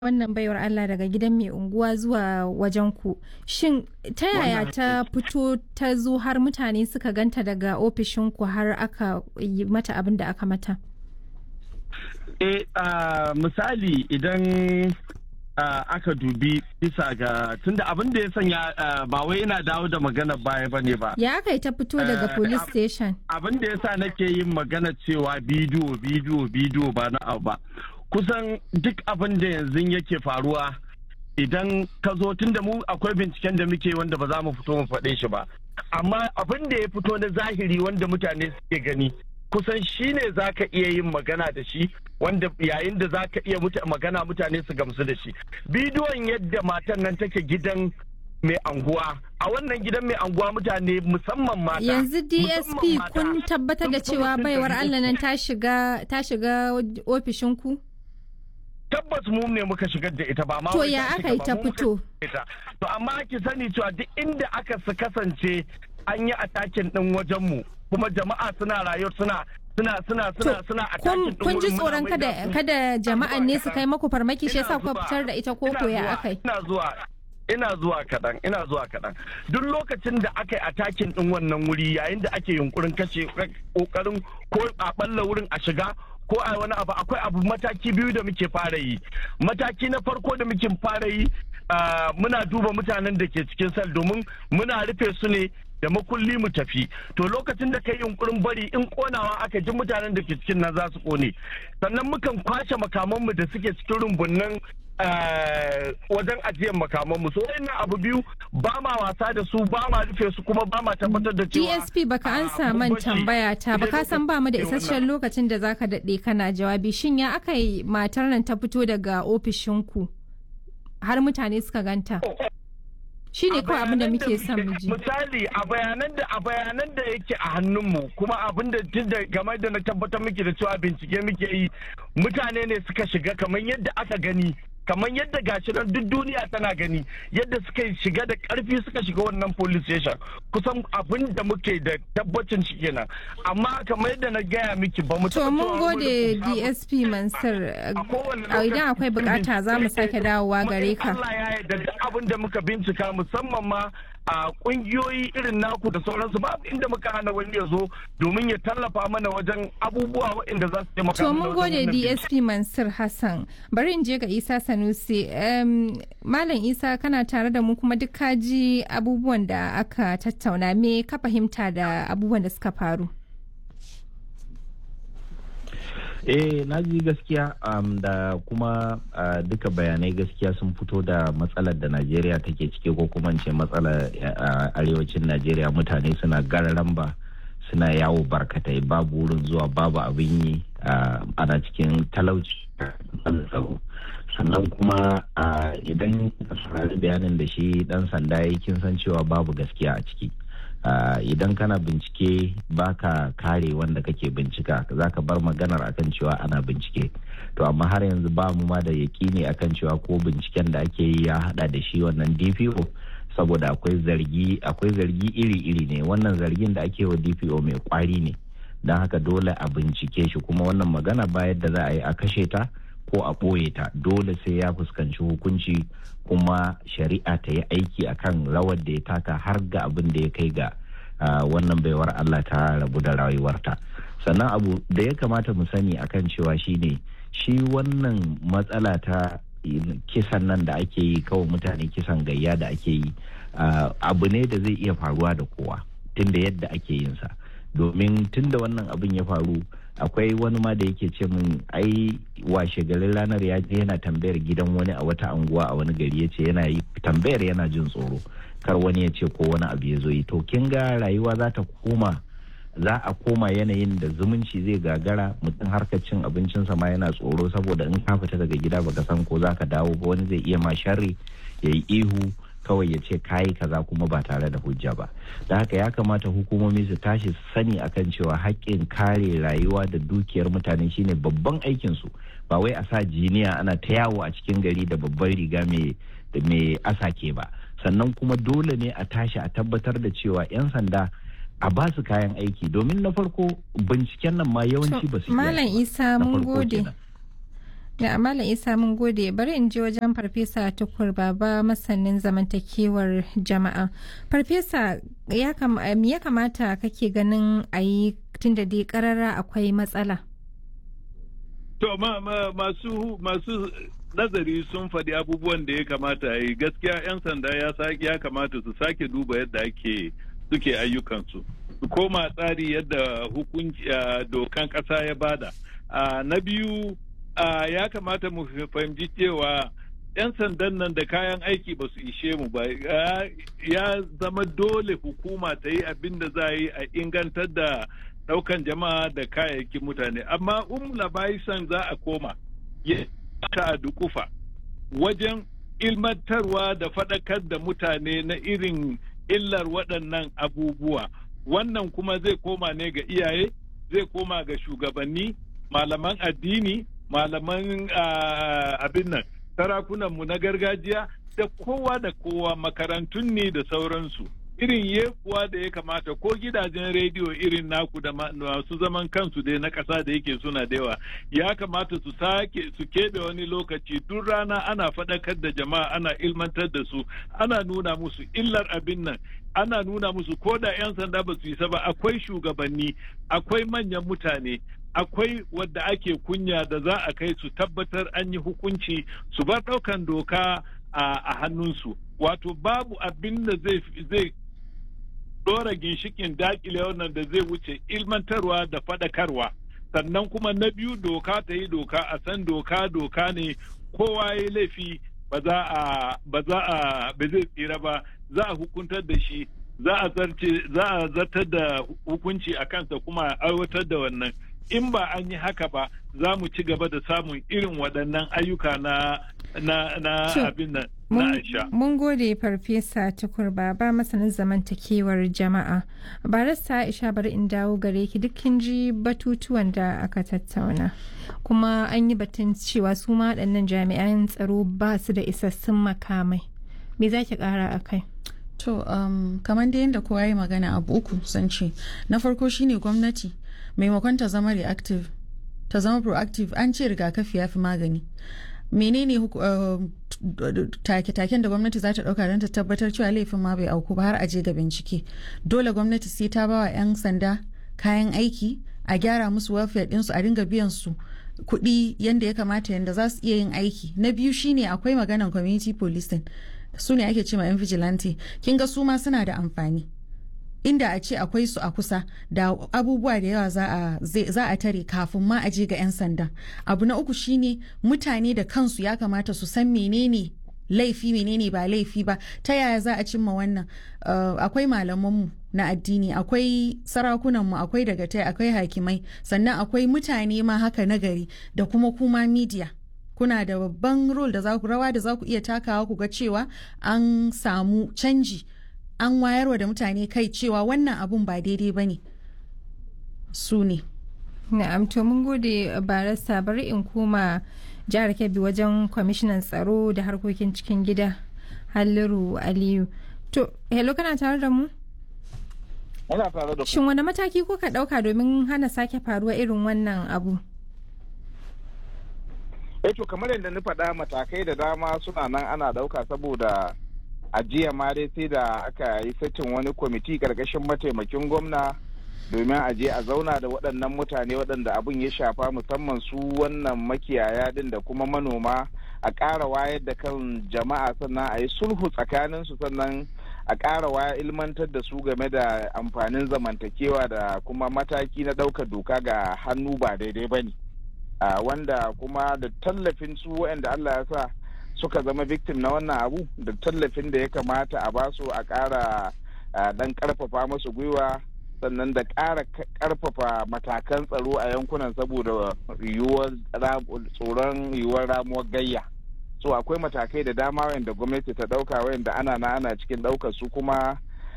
wannan baiwar Allah daga gidan mai unguwa zuwa wajen ku shin ta yaya ta fito ta zo har mutane suka ganta daga ofishin ku har aka yi mata abin da aka mata eh misali idan aka dubi bisa ga tunda abin da ya sanya ba wai yana dawo da magana baya ba ne ba ya aka yi ta fito daga police station abin da ya sa nake yin magana cewa bidiyo bidiyo bidiyo ba na abu ba kusan duk abin da yanzu yake faruwa idan ka zo tun da mu akwai binciken da muke wanda ba za mu fito mu faɗe shi ba amma abin da ya fito na zahiri wanda mutane suke gani kusan shi ne za ka iya yin magana da shi wanda yayin da za ka iya magana mutane su gamsu da shi bidiyon yadda matan nan take gidan mai anguwa a wannan gidan mai anguwa mutane musamman mata yanzu dsp kun tabbatar da cewa baiwar allah nan ta shiga ta shiga ofishinku tabbas mu ne muka shigar da ita ba ma to ya aka yi ta fito to amma ki sani cewa duk inda aka su kasance an yi atakin din wajen mu kuma jama'a suna rayuwa suna suna suna suna suna kun kun ji tsoron kada kada jama'an ne su kai maku farmaki shi yasa kuka fitar da ita koko ya aka yi ina zuwa ina zuwa kaɗan ina zuwa kaɗan duk lokacin da aka yi atakin ɗin wannan wuri yayin da ake yunkurin kashe ƙoƙarin ko a ɓalla wurin a shiga ko a wani abu akwai abu mataki biyu da muke fara yi mataki na farko da muke fara yi muna duba mutanen da ke cikin sal domin muna rufe su ne da makulli mu tafi to lokacin da kai yunkurin bari in konawa aka ji mutanen da ke cikin nan za su kone sannan mukan kwashe makamanmu da suke cikin rumbunnan wajen ajiyar makamanmu so wannan abu biyu ba ma wasa da su ba ma rufe su kuma ba ma tabbatar da cewa DSP baka an saman tambaya ta baka san ba mu da isasshen lokacin da zaka daɗe kana jawabi shin ya aka yi matar nan ta fito daga ofishinku har mutane suka ganta shi ne kawai abin da muke son mu ji misali a bayanan da a bayanan da yake a hannunmu kuma abin da tun da game da na tabbatar muke da cewa bincike muke yi mutane ne suka shiga kamar yadda aka gani kamar yadda gashi nan duk duniya tana gani yadda suka shiga da karfi suka shiga wannan police station kusan abin da muke da tabbacin shi kenan amma kamar yadda na gaya miki ba mu to mun gode DSP Mansur idan akwai bukata za mu sake dawowa gare ka Allah ya yarda duk abin da muka bincika musamman ma a kungiyoyi irin naku da sauransu babu inda muka hana wani ya zo domin ya tallafa mana wajen abubuwa waɗanda za su taimaka to mun gode DSP Mansur Hassan bari in je ga Isa Sanusi Malam Isa kana tare da mu kuma duk kaji abubuwan da aka tattauna me ka fahimta da abubuwan da suka faru eh na ji gaskiya um, da kuma uh, duka bayanai gaskiya sun fito da matsalar da najeriya take ciki ko kuma ce matsalar uh, arewacin najeriya mutane suna gararan ba suna yawo barkatai babu wurin zuwa babu abin yi uh, ana cikin talauci sannan kuma idan ka saurari bayanin da shi dan sanda ya kin san cewa babu gaskiya a ciki Uh, idan kana bincike baka kare wanda kake bincika za ka bar maganar akan cewa ana bincike to amma har yanzu ba mu ma da yaƙini akan cewa ko binciken da ake yi ya hada da shi wannan dpo saboda akwai zargi akwai zargi iri-iri ne wannan zargin da ake wa dpo mai kwari ne don haka dole a bincike shi kuma wannan magana ba yadda za a yi a kashe ta ko a ɓoye ta dole sai ya fuskanci hukunci kuma shari'a ta yi aiki akan rawar da ya taka har ga abin da ya kai ga wannan baiwar Allah ta rabu da rayuwarta sannan abu da ya kamata mu sani akan cewa shine shi wannan matsala ta kisan nan da ake yi kawai mutane kisan gayya da ake yi abu ne da zai iya faruwa da kowa tunda yadda ake yin sa domin tunda wannan abin ya faru akwai wani ma da yake ce min ai washe garin ranar ya je yana tambayar gidan wani a wata anguwa a wani gari ya ce yana yi tambayar yana jin tsoro kar wani ya ce ko wani abu ya zo yi to kin ga rayuwa za ta koma za a koma yanayin da zumunci zai gagara mutum harkar cin abincinsa ma yana tsoro saboda in ka fita daga gida baka san ko za ka dawo ba wani zai iya ma sharri ya yi ihu kawai ya ce kayi kaza kuma ba tare da hujja ba da haka ya kamata hukumomi su tashi su sani akan cewa haƙƙin kare rayuwa da dukiyar mutane shine babban aikin su ba wai a sa jiniya ana ta yawo a cikin gari da babban riga mai asake ba sannan kuma dole ne a tashi a tabbatar da cewa 'yan sanda a ba su kayan aiki domin na farko binciken nan ma yawanci ba su malam isa mun gode Da Malam Isa mun gode bari in je wajen Farfesa Tukur Baba masanin zamantakewar jama'a. Farfesa ya kamata kake ganin a yi tun da dai karara akwai matsala. To masu masu nazari sun faɗi abubuwan da ya kamata a yi gaskiya 'yan sanda ya kamata su sake duba yadda ake suke ayyukansu su koma tsari yadda hukunci dokan ƙasa ya bada na biyu ya kamata mu fahimci cewa 'yan sandan nan da kayan aiki ba su ishe mu ba ya zama dole hukuma ta yi abin da za a yi a ingantar da daukan jama'a da kayayyakin mutane amma um labaisan za a koma ya ta dukufa wajen ilmantarwa da faɗakar da mutane na irin illar waɗannan abubuwa wannan kuma zai koma ne ga iyaye zai koma ga shugabanni malaman addini malaman abin nan sarakunanmu na gargajiya da kowa da kowa makarantun ne da sauransu irin yekuwa da ya kamata ko gidajen rediyo irin naku da masu zaman kansu dai na ƙasa da yake suna da yawa ya kamata su sake su keɓe wani lokaci duk rana ana faɗakar da jama'a ana ilmantar da su ana nuna musu illar abin nan ana nuna musu ko da 'yan sanda ba su yi ba akwai shugabanni akwai manyan mutane akwai wadda ake kunya da za a kai su tabbatar an yi hukunci su bar ɗaukan doka a hannunsu wato babu abin da zai ɗora ginshikin dakile wannan da zai wuce ilmantarwa da faɗakarwa sannan kuma na biyu doka ta yi doka a san doka doka ne kowa ya laifi ba za a ba za a ba zai tsira ba za a hukuntar da shi za a zarce za a zartar da hukunci a kansa kuma a aiwatar da wannan in ba an yi haka ba za mu ci gaba da samun irin waɗannan ayyuka na na na abin nan na aisha. Mun gode farfesa tukur baba masanin zamantakewar jama'a. Barista Aisha bari in dawo gare ki dukkin ji batutuwan da aka tattauna. Kuma an yi batun cewa su ma waɗannan jami'an tsaro ba su da isassun makamai. Me za ki ƙara a kai? To, um, kamar da yadda kowa yi magana abu uku san ce. Na farko shine gwamnati maimakon ta zama reactive, ta zama proactive an ce rigakafi ya fi magani. menene take-taken da gwamnati za ta dauka don ta tabbatar cewa laifin ma bai auku ba har aje ga bincike dole gwamnati sai ta bawa 'yan sanda kayan aiki a gyara musu welfare ɗinsu a dinga biyan su kuɗi yadda ya kamata yadda za su iya yin aiki na biyu shine akwai maganan community policing su ne ake ce ma 'yan vigilante kin ga su ma suna da amfani inda a ce akwai su a kusa da abubuwa da yawa za a tare kafin ma a je ga 'yan sanda abu na uku shine mutane da kansu ya kamata su san menene laifi menene ba laifi ba ta yaya za a cimma wannan akwai malamanmu na addini akwai sarakunanmu akwai dagatai akwai hakimai sannan akwai mutane ma haka nagari da kuma kuma media kuna da babban role da za ku rawa da za ku iya takawa ku ga cewa an samu canji an wayarwa da mutane kai cewa wannan abun ba daidai ba ne su ne na'am to mun gode barasta bari in koma jihar kebbi wajen kwamishinan tsaro da harkokin cikin gida halliru aliyu to hello kana tare da mu Muna tare da shin wani mataki kuka ɗauka domin hana sake faruwa irin wannan abu eh to kamar yadda na faɗa matakai da dama suna nan ana ɗauka saboda a jiya ma dai sai da aka yi satin wani kwamiti karkashin mataimakin gwamna domin a je a zauna da waɗannan mutane waɗanda abin ya shafa musamman su wannan makiyaya din da kuma manoma a ƙara wayar da kan jama'a sannan a yi sulhu tsakanin su sannan a ƙara waya ilmantar da su game da amfanin zamantakewa da kuma mataki na ɗaukar doka ga hannu ba daidai ba ne wanda kuma da tallafin su waɗanda Allah ya sa suka zama victim na wannan abu da tallafin da ya kamata a basu a ƙara dan ƙarfafa musu gwiwa sannan da ƙara ƙarfafa matakan tsaro a yankunan saboda yiwuwar tsoron yiwuwar ramuwar gayya so akwai matakai da dama wanda gwamnati ta ɗauka wanda ana na ana cikin ɗaukar su kuma